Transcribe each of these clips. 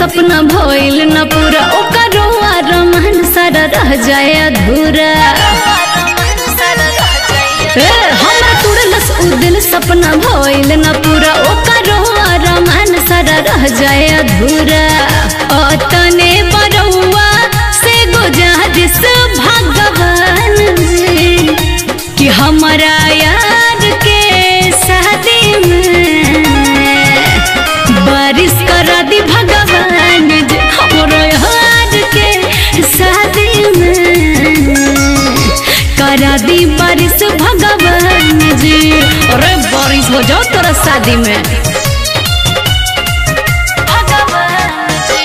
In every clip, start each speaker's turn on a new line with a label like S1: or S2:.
S1: सपना भइल न पूरा ओकरो रमन सारा रह जाए अधूरा ए, हमरा तुड़लस उ दिल सपना भइल न पूरा ओकरो रमन सारा रह जाए अधूरा अतने बरौआ से गुजारिश भगवान जी कि हमारा यार के शादी में बारिश करा दी भगवान जी हमरो यार के शादी में करा दी बारिश भगवान जी अरे बारिश हो जाओ तोरा शादी में भगवान जी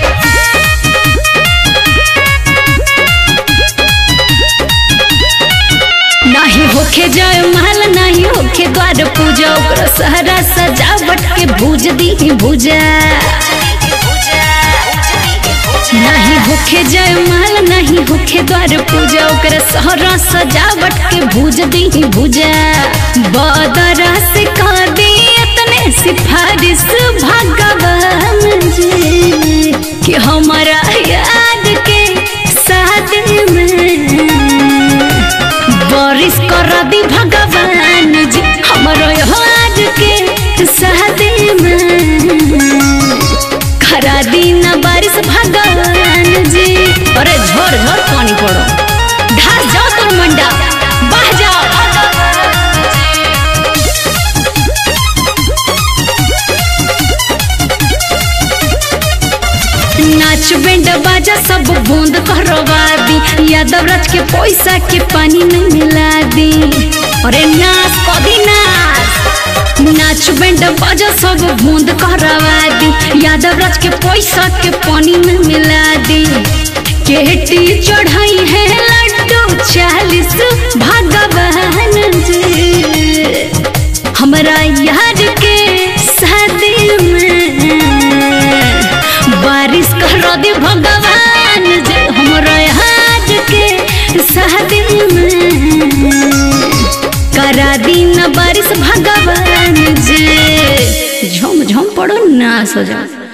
S1: नाही होखे जाय माल नाही होखे द्वार पूजा ओकरा सहरा सजावट के भूज दी भूजा नहीं होखे जाय माल नहीं होखे द्वार पूजा ओकरा सहरा सजावट के भूज दी भूजा बदरा से कर दी इतने सिफारिश भगवान जी कि हमारा याद के शादी में बारिश कर दी भगवान जी हमारो याद के शादी में खरा दी न बारिश भगवान जी अरे झोर झोर पानी पड़ो ढास जाओ तुम मंडा बह जाओ नाच बैंड बाजा सब बूंद करवा दी यादव राज के पैसा के पानी में मिला दी अरे नाच कभी नाच नाच बैंड बाजा सब बूंद करवा दी यादव राज के पैसा के पानी में मिला दी केटी चढ़ाई है लड्डू चालीस भगवान जी हमरा यार के शादी में बारिश कर दे भगवान जी हमरा यार के शादी में करा दी न बारिश भगवान जी झुम झुम पड़ो ना सो जाओ